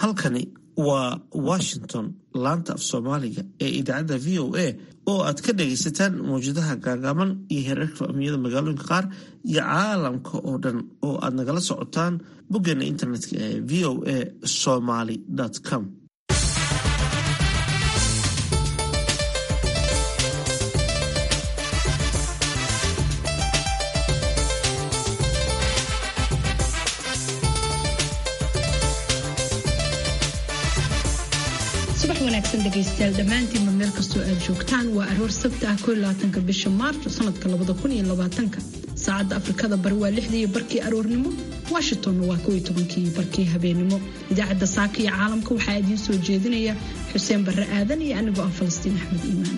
halkani waa washington laanta af soomaaliga ee idaacadda v o a oo aad ka dhagaysataan mawjadaha gaagaaban iyo heerarka amniyada magaalooyinka qaar iyo caalamka oo dhan oo aad nagala socotaan boggeena internetka ee v o a somaly com wanaagsan dhegaystayaal dhammaantiinba meel kastoo aad joogtaan waa aroor sabti ah ko labaatanka bisha maarch sanadka labada kun iyo labaatanka saacadda afrikada bari waa lixdii barkii aroornimo washingtonna waa kow iyo tobankii barkii habeenimo idaacadda saaka iyo caalamka waxaa idiin soo jeedinaya xuseen barre aadan iyo anigoo ah falastiin axmed iimaan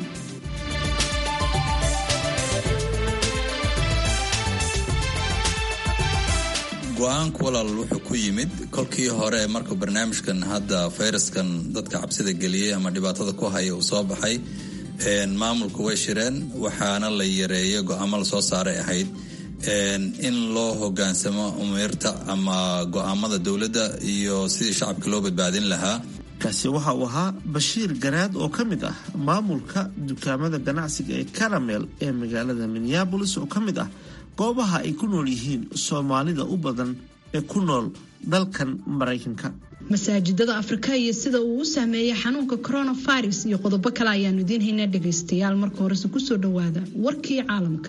go-aanku walaal wuxuu ku yimid kolkii hore marka barnaamijkan hadda fayraskan dadka cabsida geliyey ama dhibaatada ku haya uu soo baxay maamulku way shireen waxaana la yareeyay go-aamo lasoo saaray ahayd in loo hogaansamo umiirta ama go-aamada dowladda iyo sidii shacabka loo badbaadin lahaa kaasi waxa uu ahaa bashiir garaad oo ka mid ah maamulka dukaamada ganacsiga ee karamel ee magaalada minneabolis oo ka mid ah goobaha ay ku nool yihiin soomaalida u badan ee ku nool dalkan maraykanka masaajidada afrika iyo sida uu u saameeyey xanuunka coronavirus iyo qodobo kale ayaanu idiin haynaa dhegaystayaal marka horese kusoo dhowaada warkii caalamka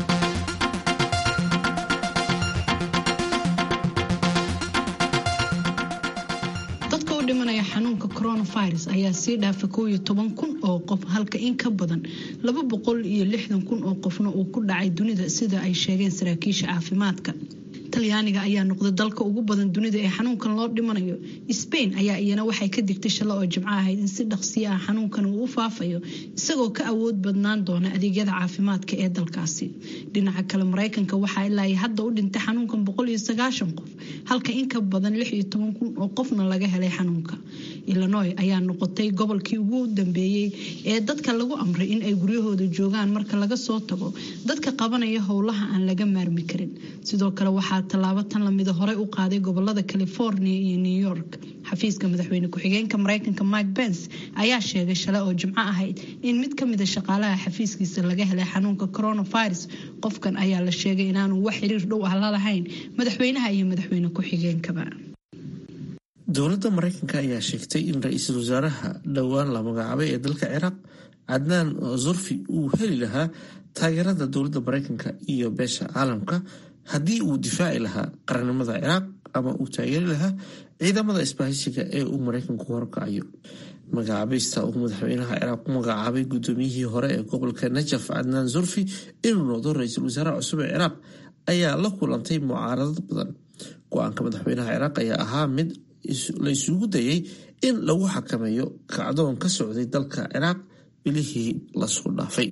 dadka u dhimanaya xanuunka coronavirus ayaa sii dhaafay kow iyo toban kun oo qof halka in ka badan laba boqol iyo lixdan kun oo qofna uu ku dhacay dunida sida ay sheegeen saraakiisha caafimaadka talyaaniga ayaa noqday dalka ugu badan dunida ee xanuunkan loo dhimanayo sbain ayaa iyana waxay ka digtay shallo oo jimco ahayd in si dhaqsiya ah xanuunkan uu u faafayo isagoo ka awood badnaan doona adeegyada caafimaadka ee dalkaasi dhinaca kale maraykanka waxaa ilaa hadda u dhintay xanuunkan boqol iyo sagaashan qof halka in ka badan lix iyo toban kun oo qofna laga helay xanuunka illinoy ayaa noqotay gobolkii ugu dambeeyey ee dadka lagu amray in ay guryahooda joogaan marka laga soo tago dadka qabanaya howlaha aan laga maarmi karin sidoo kale waxaa tallaabo tan lamida horey u qaaday gobolada california iyo new york xafiiska madaxweyne ku-xigeenka maraykanka mike pence ayaa sheegay shalay oo jimco ahayd in mid ka mida shaqaalaha xafiiskiisa laga helay xanuunka coronavirus qofkan ayaa la sheegay inaanu wax xiriir dhow ah la lahayn madaxweynaha iyo madaxweyne ku-xigeenkaba dowladda maraykanka ayaa sheegtay in ra-iisul wasaaraha dhowaan la magacaabay ee dalka ciraaq cadnaan zurfi uu heli lahaa taageerada dowladda maraykanka iyo beesha caalamka haddii uu difaaci lahaa qarannimada ciraaq ama uu taageeri lahaa ciidamada isbahaysiga ee uu maraykanku horkacayo magacaabista uu madaxweynaha ciraaq ku magacaabay gudoomiyihii hore ee gobolka najaf cadnaan zurfi inuu noqdo ra-iisul wasaaraha cusub ee ciraaq ayaa la kulantay mucaaradad badan go-aanka madaxweynaha ciraaq ayaa ahaa mid la isugu dayay in lagu xakameeyo kacdoon ka socday dalka ciraaq bilihii lasoo dhaafay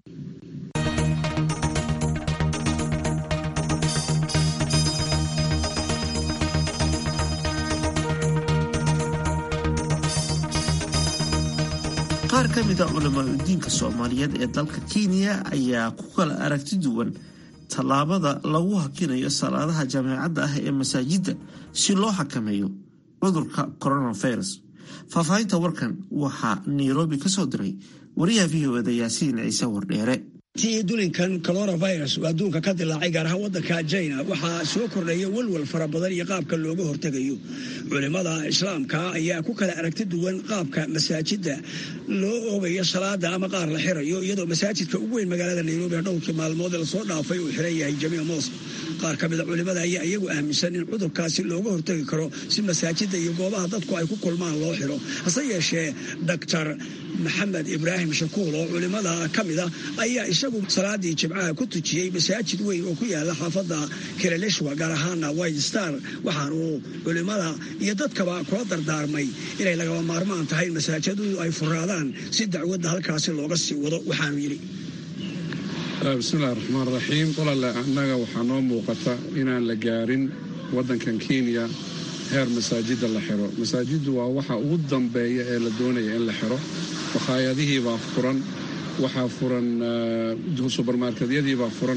qaar ka mid a culamaadudiinka soomaaliyeed ee dalka kenya ayaa ku kala aragti duwan tallaabada lagu hakinayo salaadaha jameecadda ah ee masaajidda si loo xakameeyo cudurka coronavirus faahfaahinta warkan waxaa nairobi ka soo diray wariyaha v o eda yaasiin ciise wardheere tii dulinkan coronavirus uu adduunka ka dilaacay gaar ahaan waddanka jina waxaa soo kordhaya walwal fara badan iyo qaabka looga hortegayo culimmada islaamka ayaa ku kala aragti duwan qaabka masaajidda loo oogayo salaada ama qaar la xirayo iyadoo masaajidka ugu weyn magaalada nairobi ee dhowrkii maalmood ee lasoo dhaafay uu xiran yahay jamiic mosq qaar ka mida culimmada ayaa iyagu aaminsan in cudurkaasi looga hortegi karo si masaajidda iyo goobaha dadku ay ku kulmaan loo xiro hase yeeshee doctor maxamed ibraahim shakuul oo culimmada ka mida ayaa isagu salaadii jimcaha ku tujiyey masaajid weyn oo ku yaala xaafadda kireleshwa gaar ahaana white star waxaanuu culimmada iyo dadkaba kula dardaarmay inay lagaba maarmaan tahay masaajidadu ay furaadaan si dacwadda halkaasi looga sii wado waxaanu yidhi bismillahi raxmaan raxiim walaale annaga waxaa noo muuqata inaan la gaarin waddankan kenya heer masaajidda la xiro masaajiddu waa waxa ugu dambeeya ee la doonaya in la xiro wakhaayadihiibaa furan waxaa furan subermarketyadiibaa furan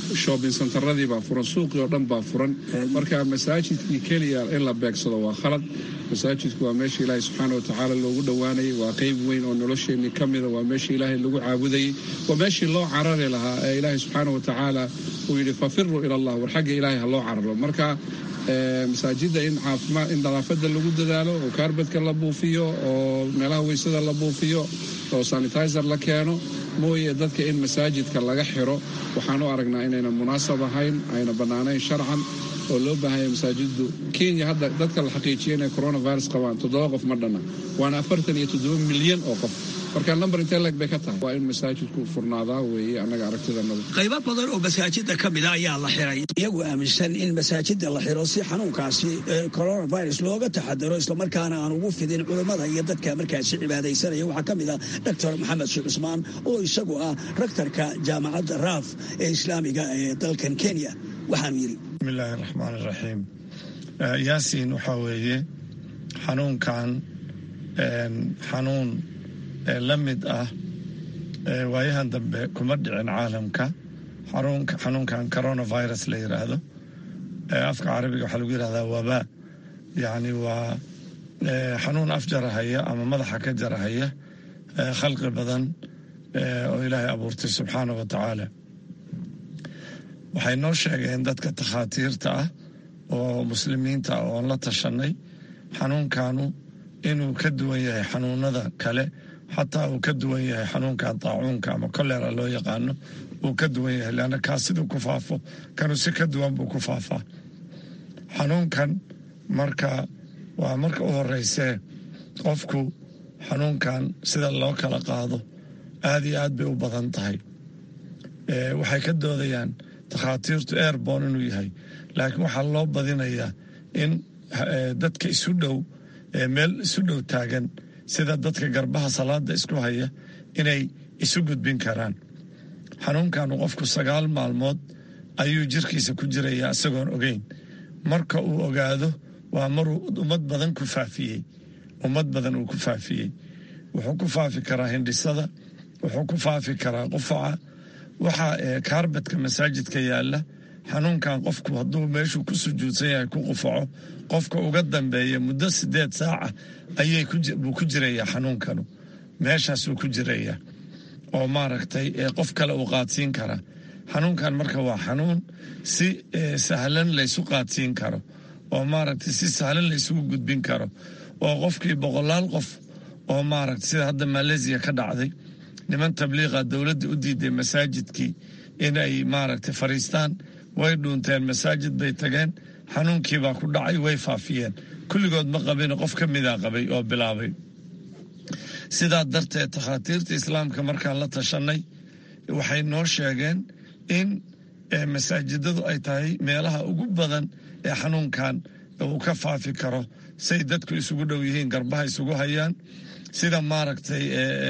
shopping centeradii baa furan suuqii oo dhan baa furan marka masaajidkii keliya in la beegsado waa khalad masaajidku waa meesha ilaahay subxaana watacaala loogu dhowaanayay waa qeyb weyn oo nolosheenii ka mida waa meesha ilaahay lagu caabudayey waa meeshii loo carari lahaa ee ilaahay subxaana watacaala uu yidhi fafiruu ila allah war xagga ilaahay ha loo cararo marka masaajidda in caafimaad in nadaafada lagu dadaalo oo kaarbadka la buufiyo oo meelaha weysada la buufiyo oo sanitizer la keeno mooye dadka in masaajidka laga xiro waxaan u aragnaa inayna munaasab ahayn ayna bannaanayn sharcan oo loo baahanya masaajiddu kenya hadda dadka la xaqiijiya inay coronavirus qabaan toddoba qof ma dhanna waana afartan iyo toddoba milyan oo qof marka number intee leg bay ka tahay waa in masaajidku furnaadaa weeye annaga aragtidanada qaybo badan oo masaajida ka mida ayaa la xiray iyagu aaminsan in masaajida la xiro si xanuunkaasi coronavirus looga taxadaro islamarkaana aan ugu fidin culammada iyo dadka markaasi cibaadaysanaya waxaa ka mid ah doctor maxamed sheekh cusmaan oo isagu ah rektarka jaamacadda raaf ee islaamiga ee dalkan kenya waxaanu yidhi bismillaahi raxmaan iraxiim yaasiin waxaa weeye xanuunkan xanuun la mid ah waayahan dambe kuma dhicin caalamka xanuunkan coronavirus la yiraahdo afka carabiga waxaa lagu yirahdaa wabaa yacni waa xanuun af jarahaya ama madaxa ka jarahaya khalqi badan oo ilaahay abuurtay subxaana wa tacaala waxay noo sheegeen dadka takhaatiirta ah oo muslimiinta ah oon la tashanay xanuunkanu inuu ka duwan yahay xanuunada kale xataa uu ka duwan yahay xanuunkan daacuunka ama kolera loo yaqaano uu ka duwan yahay leanna kaas siduu ku faafo kanuu si ka duwan buu ku faafaa xanuunkan marka waa marka u horeysee qofku xanuunkan sida loo kala qaado aad iyo aad bay u badan tahay waxay ka doodayaan takhaatiirtu airbon inuu yahay laakiin waxaa loo badinayaa in dadka isu dhow meel isu dhow taagan sida dadka garbaha salaada isku haya inay isu gudbin karaan xanuunkanu qofku sagaal maalmood ayuu jirkiisa ku jirayaa isagoon ogeyn marka uu ogaado waa maruu ummad badan ku faafiyey ummad badan uu ku faafiyey wuxuu ku faafi karaa hindhisada wuxuu ku faafi karaa qufaca waxaa kaarbadka masaajidka yaalla xanuunkan qofku hadduu meeshuu ku sujuudsan yahay ku qufaco qofka uga dambeeya muddo sideed saaca ayay buu ku jirayaa xanuunkanu meeshaasuu ku jirayaa oo maaragtay qof kale uu qaadsiin karaa xanuunkan marka waa xanuun si sahlan laysu qaadsiin karo oo maaragtay si sahlan laysugu gudbin karo oo qofkii boqolaal qof oo maaragtay sida hadda maleesiya ka dhacday niman tabliiqa dowladda u diiday masaajidkii inay maaragtay fariistaan way dhuunteen masaajid bay tageen xanuunkiibaa ku dhacay way faafiyeen kulligood ma qabin qof ka mida qabay oo bilaabay sidaa darteed takhaatiirta islaamka markaan la tashanay waxay noo sheegeen in masaajidadu ay tahay meelaha ugu badan ee xanuunkan uu ka faafi karo say dadku isugu dhow yihiin garbaha isugu hayaan sida maaragtay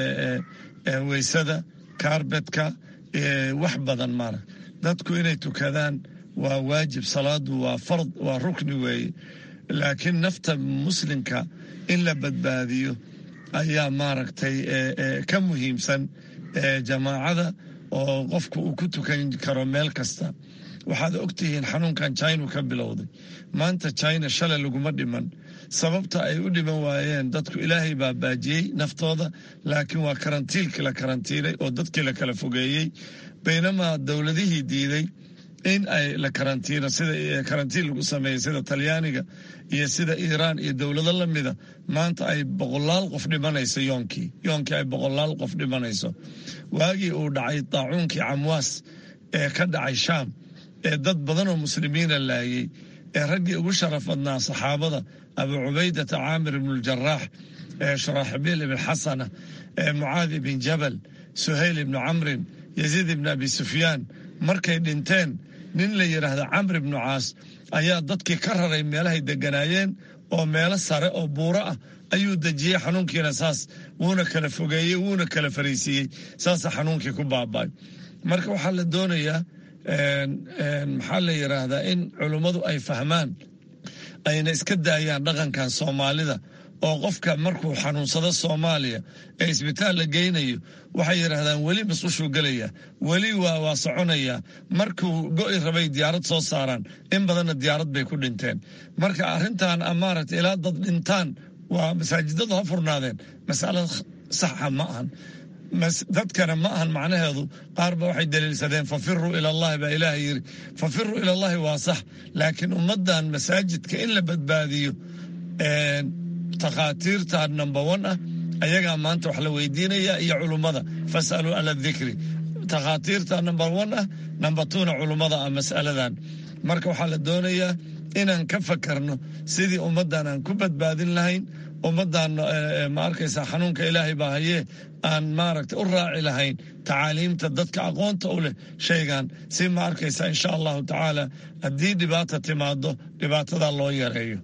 weysada kaarbedka wax badan maarag dadku inay tukadaan waa waajib salaadu waa fard waa rukni weeye laakiin nafta muslimka in la badbaadiyo ayaa maaragtay ka muhiimsan jamaacada oo qofku uu ku tukan karo meel kasta waxaad ogtihiin xanuunkan china ka bilowday maanta china shalay laguma dhiman sababta ay u dhiman waayeen dadku ilaahay baa baajiyey naftooda laakiin waa karantiilkii la karantiilay oo dadkii la kala fogeeyey baynamaa dowladihii diiday in ay la karantiino sida karantiin lagu sameeyey sida talyaaniga iyo sida iiraan iyo dowlado lamida maanta ay boqolaal qof dhimanayso yoonkii yoonkii ay boqolaal qof dhimanayso waagii uu dhacay daacuunkii camwaas ee ka dhacay shaam ee dad badan oo muslimiina laayey ee raggii ugu sharaf badnaa saxaabada abu cubaydata caamir ibnuuljaraax ee shuraaxibiil ibn xasana ee mucaadi ibn jabal suhayl ibnu camrin yaziid ibn abi sufyaan markay dhinteen nin la yidhaahda camr ibnu caas ayaa dadkii ka raray meelahay deganaayeen oo meelo sare oo buuro ah ayuu dejiyey xanuunkiina saas wuuna kala fogeeyey wuuna kala fariisiiyey saasa xanuunkii ku baaba'ay marka waxaa la doonayaa maxaa la yidhaahdaa in culummadu ay fahmaan ayna iska daayaan dhaqankan soomaalida oo qofka markuu xanuunsado soomaaliya ee isbitaal la geynayo waxay yidhaahdaan weli masqushuu gelaya weli waa waa soconaya markuu go'i rabay diyaarad soo saaraan in badanna diyaarad bay ku dhinteen marka arrintan maaragta ilaa dad dhintaan waa masaajidadu ha furnaadeen masalo saxa ma ahan dadkana ma ahan macnaheedu qaarba waxay daliilsadeen fafiruu ilallahi baa ilaaha yiri fafiruu ilallahi waa sax laakiin ummaddan masaajidka in la badbaadiyo takhaatiirta number one ah ayagaa maanta wax la weydiinaya iyo culummada fasaluu ala dikri takhaatiirta number one ah number twona culummada ah mas'aladan marka waxaa la doonayaa inaan ka fakarno sidii ummaddan aan ku badbaadin lahayn ummaddan ma arkaysaa xanuunka ilaahay baa hayee aan maaragta u raaci lahayn tacaaliimta dadka aqoonta u leh shaygan si ma arkaysaa insha allahu tacaala haddii dhibaata timaado dhibaatadaa loo yareeyo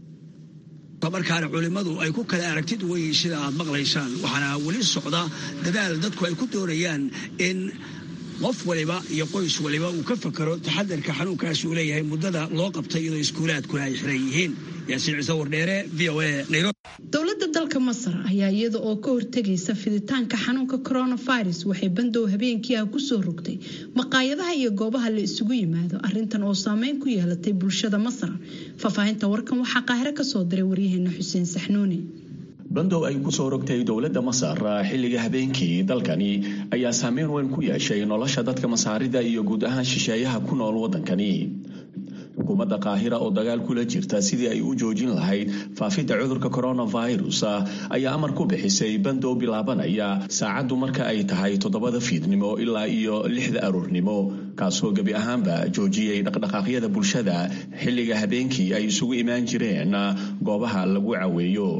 markaana culimmadu ay ku kala aragti duwan yihiin sida aad maqlaysaan waxaana weli socda dadaal dadku ay ku doonayaan in qof waliba iyo qoys waliba uu ka fakaro taxadarka xanuunkaasi uu leeyahay muddada loo qabtay iyadoo iskuulaadkuna ay xiran yihiin yaasiin ciise wardheere v o a nairobi dowladda dalka masar ayaa iyada oo ka hortegaysa fiditaanka xanuunka coronavirus waxay bandow habeenkii ah kusoo rogtay maqaayadaha iyo goobaha la isugu yimaado arintan oo saameyn ku yeelatay bulshada masar faahfaahinta warkan waxaa qaahiro kasoo diray waryaheena xuseen saxnuuni bandow ay ku soo rogtay dowladda masar xilliga habeenkii dalkani ayaa saameyn weyn ku yeeshay nolosha dadka masaarida iyo guud ahaan shisheeyaha ku nool waddankani xukuumadda qaahira oo dagaal kula jirta sidii ay u joojin lahayd faafidda cudurka coronavirus ayaa amar ku bixisay bandow bilaabanaya saacaddu marka ay tahay toddobada fiidnimo ilaa iyo lixda aroornimo kaasoo gebi ahaanba joojiyey dhaqdhaqaaqyada bulshada xilliga habeenkii ay isugu imaan jireen goobaha lagu caweeyo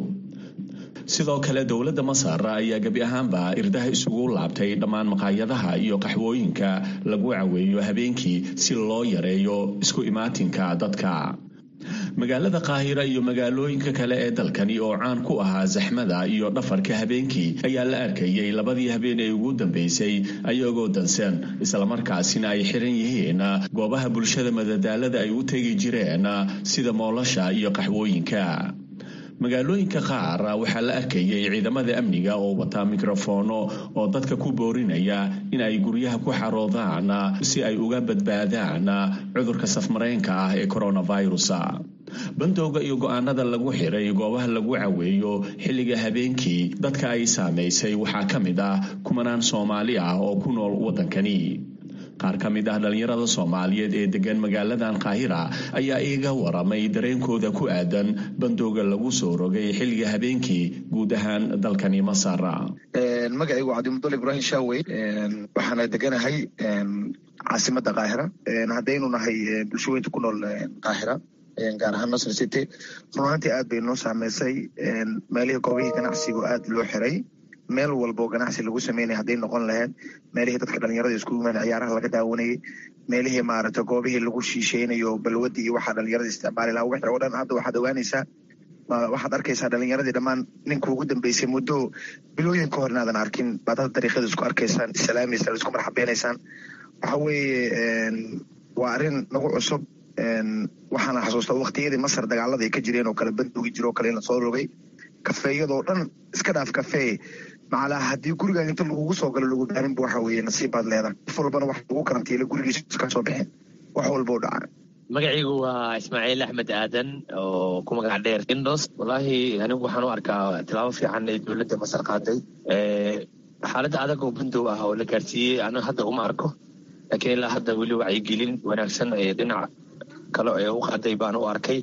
sidoo kale dowladda masar ayaa gebi ahaanba irdaha isugu laabtay dhammaan maqaayadaha iyo qaxwooyinka lagu caweeyo habeenkii si loo yareeyo isku imaatinka dadka magaalada qaahira iyo magaalooyinka kale ee dalkani oo caan ku ahaa zaxmada iyo dhafarka habeenkii ayaa la arkayay labadii habeen ee ugu dambeysay ayagoo dansan islamarkaasina ay xiran yihiin goobaha bulshada madadaalada ay u tegi jireen sida moolasha iyo qaxwooyinka magaalooyinka qaar waxaa la arkayay ciidamada amniga oo wataa mikrofoono oo dadka ku boorinaya in ay guryaha ku xaroodaan si ay uga badbaadaan cudurka safmareenka ah ee coronavirus bandowga iyo go-aanada lagu xiray goobaha lagu caweeyo xilliga habeenkii dadka ay saamaysay waxaa ka mid ah kumanaan soomaali ah oo ku nool waddankani qaar ka mid ah dhallinyarada soomaaliyeed ee degan magaaladan qaahira ayaa iiga waramay dareenkooda ku aadan bandowga lagu soo rogay xilliga habeenkii guud ahaan dalkani masar magacaygu cabdimudal ibraahim shaawey waxaana deganahay caasimada qaahira haddaynu nahay bulshaweynta ku nool qaahira gaar ahaan nasr city runaantii aad bay noo saameysay meelihii goobihii ganacsigu aad loo xiray meel walbo ganacsi lagu sameynaya hadday noqon lahayd meelihii dadka dhalinyarada isku yimaada ciyaaraha laga daawanayay meelihii maaragta goobihii lagu shiisheynayo balwadii iyo waxaa dhalinyarada isticmaali lahaa wixii oo dhan hadda waxaad ogaanaysaa waxaad arkaysaa dhalinyaradii dhammaan ninka ugu dambeysay muddo bilooyin ka hor inaadan arkin baad hadda dariiqyada isku arkaysaan islaamaysaan isku marxabeynaysaan waxa weeye waa arrin nagu cusub waxaana xasuustaa waqtiyadii masar dagaalada ay ka jireen oo kale bandoogi jiro oo kale in la soo rogay kafeeyadoo dhan iska dhaaf kafee macalaa haddii guriga inta lagugu soo galo lagu baarinba waxa weeye nasiib baad leedahay qof walbana wax lagu karantiila gurigiisa iska soo bixin wax walba u dhaca magacaygu waa ismaaciil axmed aadan oo ku magac dheer indos wallaahi anigu waxaan u arkaa tilaabo fiican ee dowladda masar qaaday xaaladda adag oo bandow ah oo la gaarsiiyey aniga hadda uma arko laakiin ilaa hadda weli wacyigelin wanaagsan ee dhinac kale ee u qaaday baan u arkay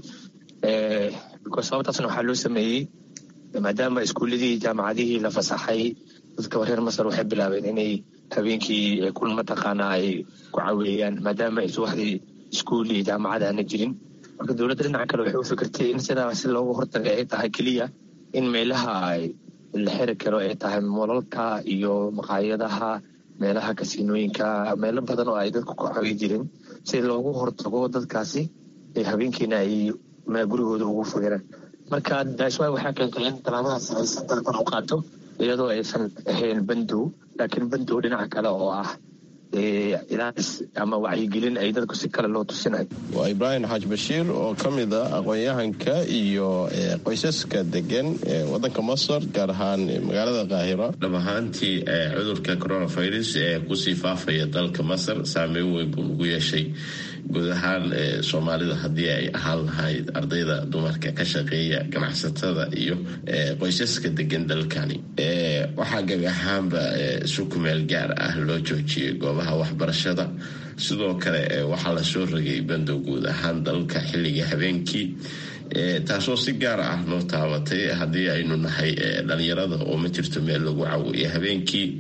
sababtaasna waxaa loo sameeyey maadaama iskuuladii jaamacadihii la fasaxay dadka reer masar waxay bilaabeen inay habeenkii kun mataqaana ay ku caweeyaan maadaama ay subaxdii iskuul iyo jaamacad aana jirin marka dowladda dhinaca kale waxay u fikirtay in sidaa si loogu hortaga ay tahay keliya in meelaha la xiri karo ay tahay molalka iyo maqaayadaha meelaha kasiinooyinka meelo badan oo ay dadku ku cawi jirin si loogu hortago dadkaasi habeenkiina ay gurigooda ugu fogeraan marka daashwaay waxaa keentay in talaabadaas ay si dalban u qaato iyadoo aysan ahayn bandow laakiin bandow dhinaca kale oo ah ilaalis ama wacyigelin ay dadku si kale loo tusinayo waa ibraahim xaaj bashiir oo ka mid a aqoon-yahanka iyo qoysaska degan ee wadanka masar gaar ahaan magaalada qaahiro dhab ahaantii cudurka coronavirus ee kusii faafaya dalka masar saameyn weyn buu ugu yeeshay guud ahaan soomaalida haddii ay ahaan lahayd ardayda dumarka ka shaqeeya ganacsatada iyo qoysaska degan dalkani waxaa gabi ahaanba si kumeel gaar ah loo joojiyay goobaha waxbarashada sidoo kale waxaa lasoo rogay bandow guud ahaan dalka xilliga habeenkii taasoo si gaar ah noo taabatay haddii aynu nahay dhalinyarada oo ma jirto meel lagu cawiyo habeenkii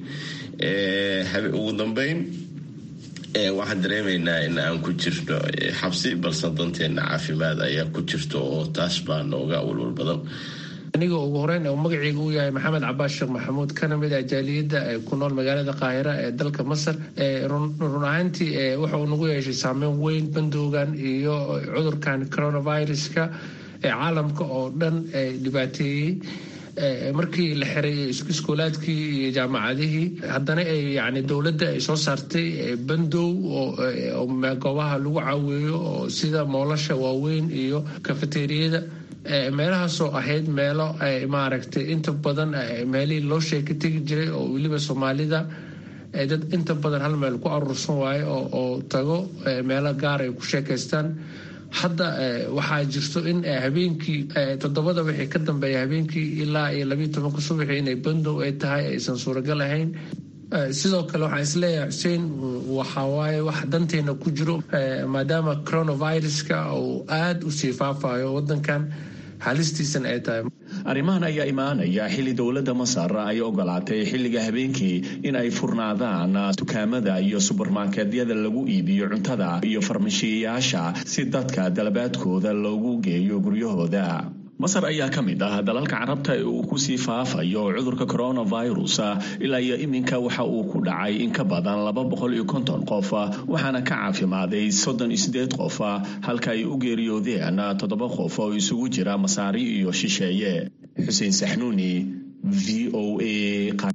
ugu dambeyn waxaan dareemaynaa in aan ku jirno xabsi balse danteena caafimaad ayaa ku jirto oo taas baa nooga walwal badan aniga ugu horeyn oo magaceyga uu yahay maxamed cabaas sheekh maxamuud kana mid ah jaaliyadda ku nool magaalada qaahira ee dalka masar run ahaantii waxa uu nagu yeeshay saameyn weyn bandowgan iyo cudurkan coronaviruska ee caalamka oo dhan dhibaateeyey markii la xiray iskuulaadkii iyo jaamacadihii haddana yani dowladda ay soo saartay bandow oo goobaha lagu caaweeyo oo sida moolasha waaweyn iyo kafeteriyada meelahaasoo ahayd meelo maaragtay inta badan meelihii loo sheeka tegi jiray oo weliba soomaalida dad inta badan hal meel ku aruursan waayo oo tago meelo gaar ay ku sheekaystaan hadda waxaa jirto in habeenkii toddobada wixii ka dambeeya habeenkii ilaa iyo labiiyo tobanka subaxii inay bandow ay tahay aysan suuragal ahayn sidoo kale waxaan isleeyahay xuseen waxawaaye wax danteena ku jiro maadaama coronaviruska uu aada u sii faafayo wadankan halistiisan ay tahay arrimahan ayaa imaanaya xilli dowladda masar ay ogolaatay xilliga habeenkii in ay furnaadaan dukaamada iyo subermarketyada lagu iibiyo cuntada iyo farmashiyayaasha si dadka dalabaadkooda loogu geeyo guryahooda masar ayaa ka mid ah dalalka carabta ee uu kusii faafayo cudurka coronavirus ilaa iyo iminka waxa uu ku dhacay in ka badan laba boqol iyo konton qof waxaana ka caafimaaday soddon iyo sideed qof halka ay u geeriyoodeen toddoba qof oo isugu jira masaari iyo shisheeye xuseen saxnuuni v o a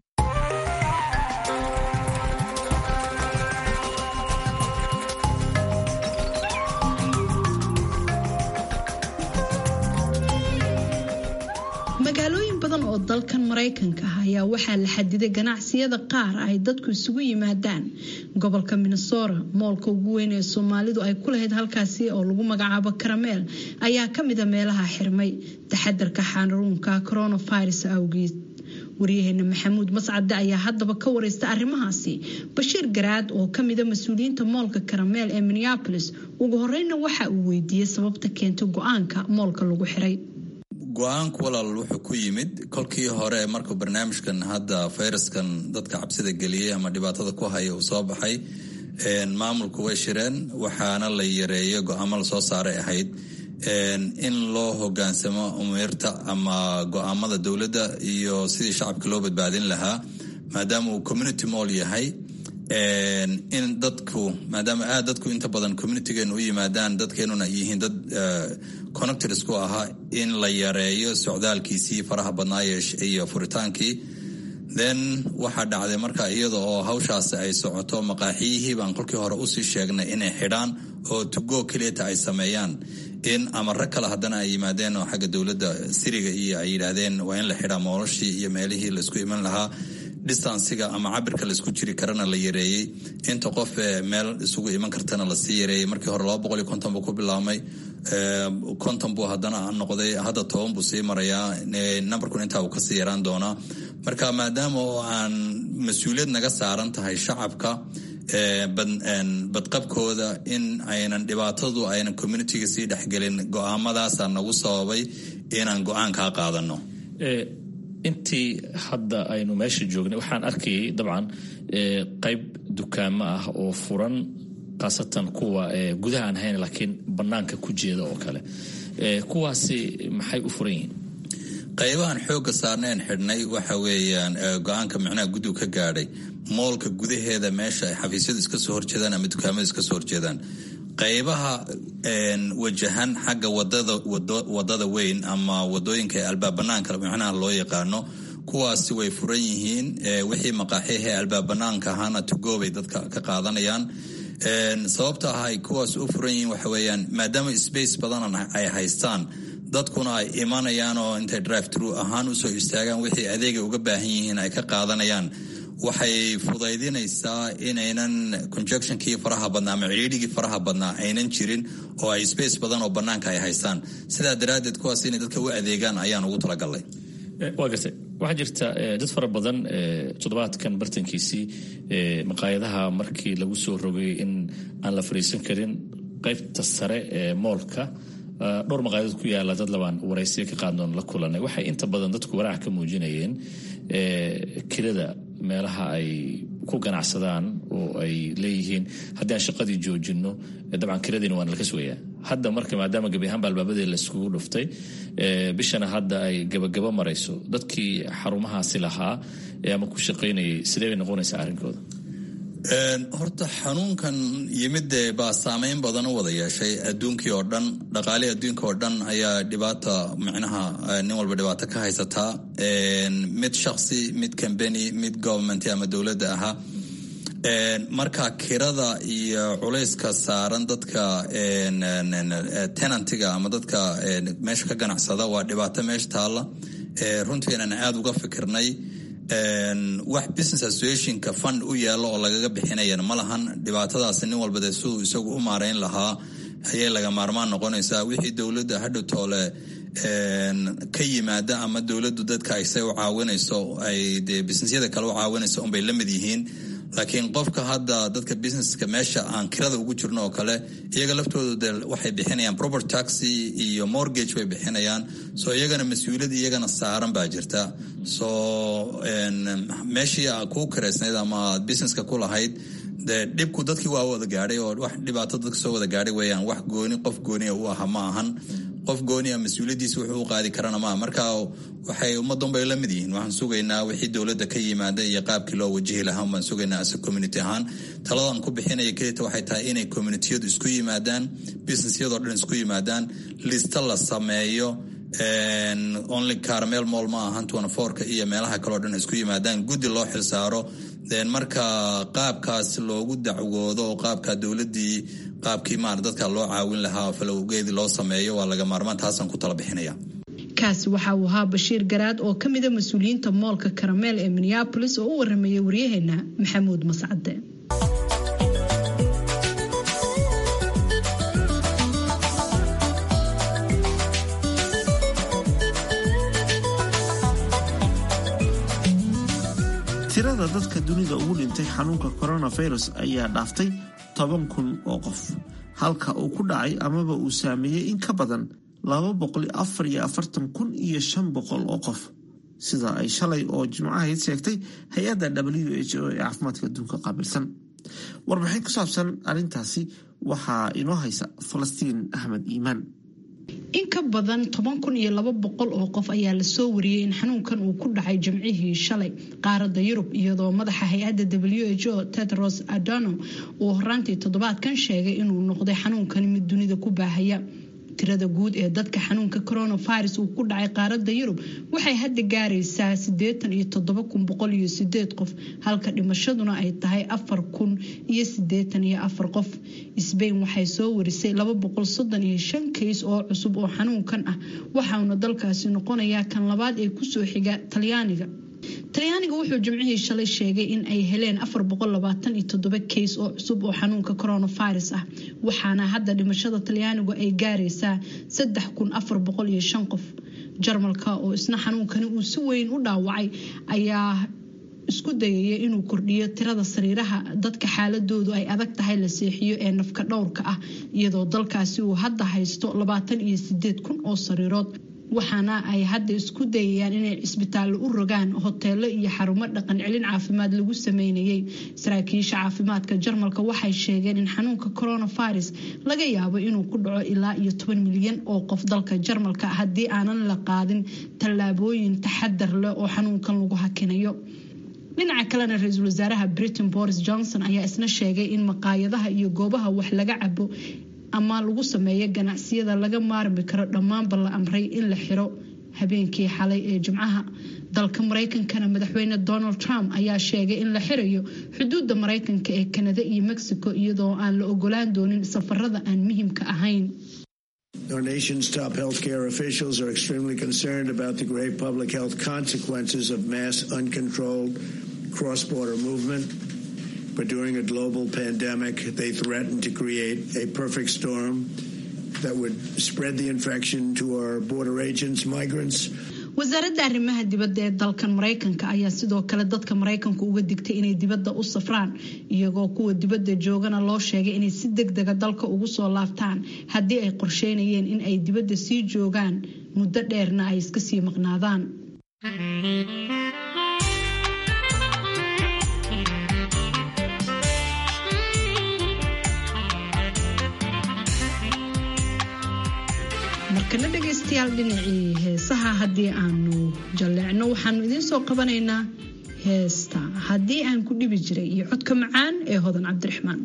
magaalooyin badan oo dalkan maraykanka ah ayaa waxaa la xadiday ganacsiyada qaar ay dadku isugu yimaadaan gobolka minnesota moolka ugu weyn ee soomaalidu ay ku lahayd halkaasi oo lagu magacaabo karameel ayaa kamida meelaha xirmay taxadarka xanuunka coronavirus awgeed waryaheena maxamuud mascade ayaa haddaba ka wareysta arrimahaasi bashiir garaad oo kamida mas-uuliyiinta moolka karameel ee minneapolis ugu horeyna waxa uu weydiiyey sababta keentay go-aanka moolka lagu xiray go-aanku walaal wuxuu ku yimid kolkii hore markuu barnaamijkan hadda fayraskan dadka cabsida geliyey ama dhibaatada ku haya uu soo baxay maamulku way shireen waxaana la yareeyo go-aamo lasoo saaray ahayd in loo hogaansamo umeerta ama go-aamada dowladda iyo sidii shacabka loo badbaadin lahaa maadaama uu community moll yahay in dadku maadaama aad dadku inta badan communitigeenu u yimaadaan dadkeenuna yihiin dad connectors ku ahaa in la yareeyo socdaalkiisii faraha badnaaye iyo furitaankii then waxaa dhacday marka iyada oo hawshaasi ay socoto maqaaxiyihii baan kolkii hore usii sheegnay inay xidhaan oo tugo keliyata ay sameeyaan in amare kale haddana ay yimaadeen oo xagga dowladda siriga iyo ay yidhaahdeen waa in la xidhaa moolashii iyo meelihii laisku iman lahaa distansiga ama cabirka laisku jiri karana la yareeyey inta qof meel isugu iman kartana lasii yareeyey markii hore laba boqol iyo konton buu ku bilaabmay konton buu haddana noqday hadda toban buu sii marayaa numberkun intaa uu kasii yaraan doonaa marka maadaama oo aan mas-uuliyad naga saaran tahay shacabka badqabkooda in aynan dhibaatadu aynan communitiga sii dhexgelin go-aamadaasa nagu sababay inaan go-aan kaa qaadano intii hadda aynu meesha joognay waxaan arkayay dabcan qayb dukaamo ah oo furan khaasatan kuwa gudaha aan hayn laakiin banaanka ku jeeda oo kale kuwaasi maxay u furan yihiin qaybahan xooga saarneen xidhnay waxa weeyaan go-aanka micnaha guddigu ka gaadhay moolka gudaheeda meesha ay xafiisyadu iska soo horjeedaan ama dukaamadu iska soo horjeedaan qaybaha wajahan xagga wadada wadada weyn ama wadooyinka albaab banaanka micnaha loo yaqaano kuwaasi way furan yihiin wixii maqaaxihee albaab banaanka ahaana tugoobay dadka ka qaadanayaan sababta ah ay kuwaas u furan yihiin waxa weeyaan maadaama space badan ay haystaan dadkuna ay imanayaan oo intay drive true ahaan usoo istaagaan wixii adeegay uga baahan yihiin ay ka qaadanayaan waxay fudaydinaysaa inaynan conjunctionkii faraha badnaa ama cidhiidhigii faraha badnaa aynan jirin oo ay space badan oo banaanka ay haystaan sidaa daraaddeed kuwaas inay dadka u adeegaan ayaan ugu talagalnay waa gartay waxaa jirta dad fara badan toddobaadkan bartankiisii maqaayadaha markii lagu soo rogay in aan la fariisan karin qaybta sare ee moolka dhowr maqaayadood ku yaala dad labaan waraysiya ka qaadnoon la kulanay waxay inta badan dadku walaac ka muujinayeen kirada meelaha ay ku ganacsadaan oo ay leeyihiin haddii aan shaqadii joojino dabcan kiradiina waana laka sugayaa hadda marka maadaama gebi ahaanba albaabadii laiskugu dhuftay bishana hadda ay gabagabo marayso dadkii xarumahaasi lahaa ama ku shaqaynayay sidee bay noqonaysaa arrinkooda horta xanuunkan yimidee baa saameyn badan u wada yeeshay adduunkii oo dhan dhaqaalihii adduunka oo dhan ayaa dhibaata micnaha nin walba dhibaato ka haysataa mid shaksi mid combany mid government ama dowladda ahaa marka kirada iyo culayska saaran dadka tenantiga ama dadka meesha ka ganacsada waa dhibaato meesha taalla runtiinan aada uga fikirnay wax business associationka fund u yaalo oo lagaga bixinayana ma lahan dhibaatadaasi nin walba dee siduu isagu u maarayn lahaa ayay laga maarmaan noqonaysaa wixii dowladda hadhow toole ka yimaada ama dowladdu dadka ay say u caawinayso ay dee businessyada kale u caawinayso unbay la mid yihiin laakiin qofka hadda dadka businesska meesha aan kirada ugu jirno oo kale iyaga laftooda de waxay bixinayaan proper taxi iyo mortgage bay bixinayaan so iyagana mas-uuliyad iyagana saaran baa jirta so meeshii kuu kiraysnayd ama aad businesska ku lahayd dee dhibku dadkii waa wada gaadhay oo wax dhibaato dadka soo wada gaadhay weeyaan wax gooni qof gooniya u aha ma ahan qof gooniya mas-uuliyaddiisa wuxuu u qaadi karana maaha marka waxay ummaddan bay la mid yihiin waxaan sugaynaa wixii dowladda ka yimaada iyo qaabkii loo wajihi lahaa baan sugaynaa ase community ahaan taladan ku bixinaya kelita waxay tahay inay communitiyadu isku yimaadaan businessyadoo dhan isku yimaadaan lista la sameeyo only carmel mall ma ahan twenty-fourka iyo meelaha kaleo dhan isku yimaadaan guddi loo xilsaaro marka qaabkaas loogu dacwoodo oo qaabka dowladdii qaabkii maar dadka loo caawin lahaa falowgeedii loo sameeyo waa laga maarmaan taasaan ku tala bixinaya kaasi waxa uu ahaa bashiir garaad oo ka mida mas-uuliyiinta moolka karameel ee minneabolis oo u waramayay waryaheena maxamuud mascade tirada dadka dunida ugu dhintay xanuunka coronavirus ayaa dhaaftay toban kun oo qof halka uu ku dhacay amaba uu saameeyey in ka badan laba boqol afar iyo afartan kun iyo shan boqol oo qof sida ay shalay oo jimcahayd sheegtay hay-adda w h o ee caafimaadka adduunka qaabilsan warbixin ku saabsan arrintaasi waxaa inoo haysa falastiin axmed iimaan in ka badan toban kun iyo laba boqol oo qof ayaa lasoo wariyey in xanuunkan uu ku dhacay jimcihii shalay qaaradda yurub iyadoo madaxa hay-adda w h o tedros adonom uu horaantii toddobaadkan sheegay inuu noqday xanuunkan mid dunida ku baahaya tirada guud ee dadka xanuunka coronavirus uu ku dhacay qaaradda yurub waxay hadda gaaraysaa sideetan iyo toddoba kun boqol iyo sideed qof halka dhimashaduna ay tahay afar kun iyo sideetan iyo afar qof sbain waxay soo warisay laba boqol soddon iyo shan kays oo cusub oo xanuunkan ah waxauna dalkaasi noqonayaa kan labaad ee kusoo xiga talyaaniga talyaaniga wuxuu jimcihii shalay sheegay in ay heleen afar boqol labaatan iyo toddoba kays oo cusub oo xanuunka coronavirus ah waxaana hadda dhimashada talyaanigu ay gaaraysaa saddex kun afar boqol iyo shan qof jarmalka oo isna xanuunkani uu si weyn u dhaawacay ayaa isku dayaya inuu kordhiyo tirada sariiraha dadka xaaladoodu ay adag tahay la seexiyo ee nafka dhowrka ah iyadoo dalkaasi uu hadda haysto labaatan iyo sideed kun oo sariirood waxaana ay hadda isku dayayaan inay cisbitaallo u rogaan hoteelo iyo xarumo dhaqan celin caafimaad lagu sameynayay saraakiisha caafimaadka jarmalka waxay sheegeen in xanuunka coronavirus laga yaabo inuu ku dhaco ilaa iyo toban milyan oo qof dalka jarmalka haddii aanan la qaadin tallaabooyin taxadar leh oo xanuunkan lagu hakinayo dhinaca kalena ra-iisul wasaaraha britain boris johnson ayaa isna sheegay in maqaayadaha iyo goobaha wax laga cabo ama lagu sameeyo ganacsiyada laga maarmi karo dhammaanba la amray in la xiro habeenkii xalay ee jimcaha dalka maraykankana madaxweyne donald trump ayaa sheegay in la xirayo xuduudda maraykanka ee kanada iyo mexico iyadoo aan la ogolaan doonin safarada aan muhiimka ahayn Our nation's top healthcare officials are extremely concerned about the grave public health consequences of mass, uncontrolled cross border movement. But during a global pandemic, they threatened to create a perfect storm that would spread the infection to our border agents, migrants. wasaaradda arrimaha dibadda ee dalkan maraykanka ayaa sidoo kale dadka maraykanku uga digtay inay dibadda u safraan iyagoo kuwa dibadda joogana loo sheegay inay si deg dega dalka ugu soo laabtaan haddii ay qorsheynayeen in ay dibadda sii joogaan muddo dheerna ay iska sii maqnaadaan markana dhegaystayaal dhinacii heesaha haddii aanu jalleecno waxaanu idiin soo qabanaynaa heesta haddii aan ku dhibi jiray iyo codka macaan ee hodan cabdiraxmaan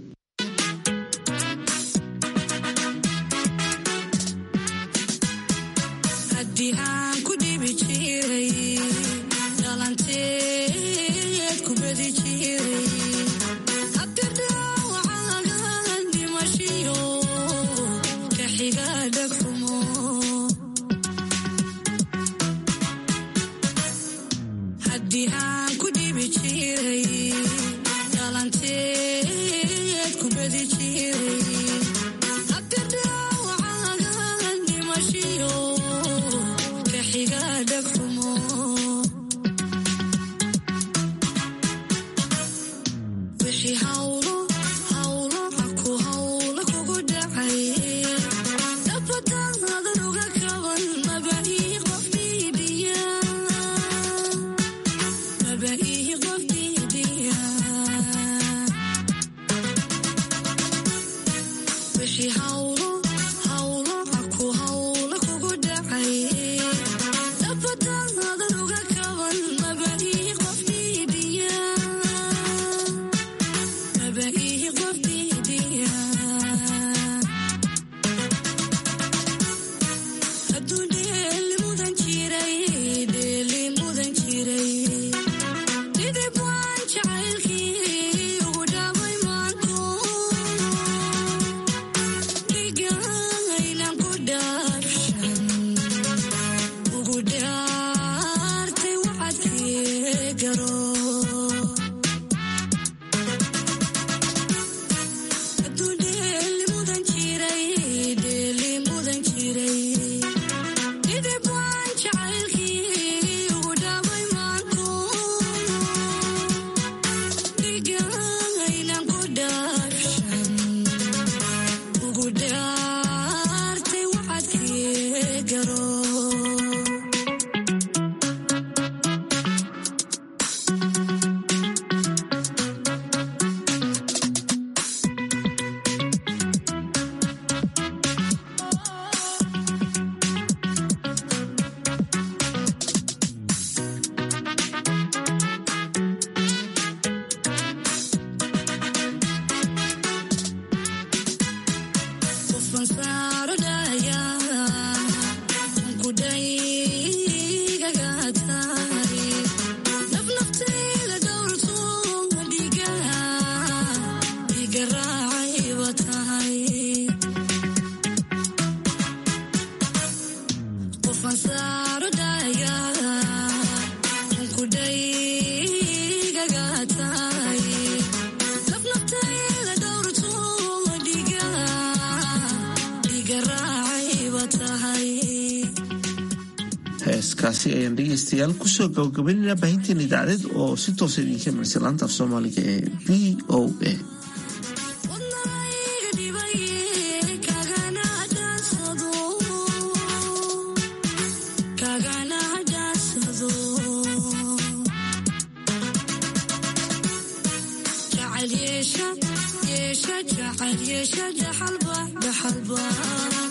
heeskaasi ayaan dhegeystayaal kusoo gabagabaynayna baahinteena idaacadeed oo si toosa idinka marisa laanta af soomaaliga ee v o a جعل يشا يشا جعل يشا دحلبة دحلبة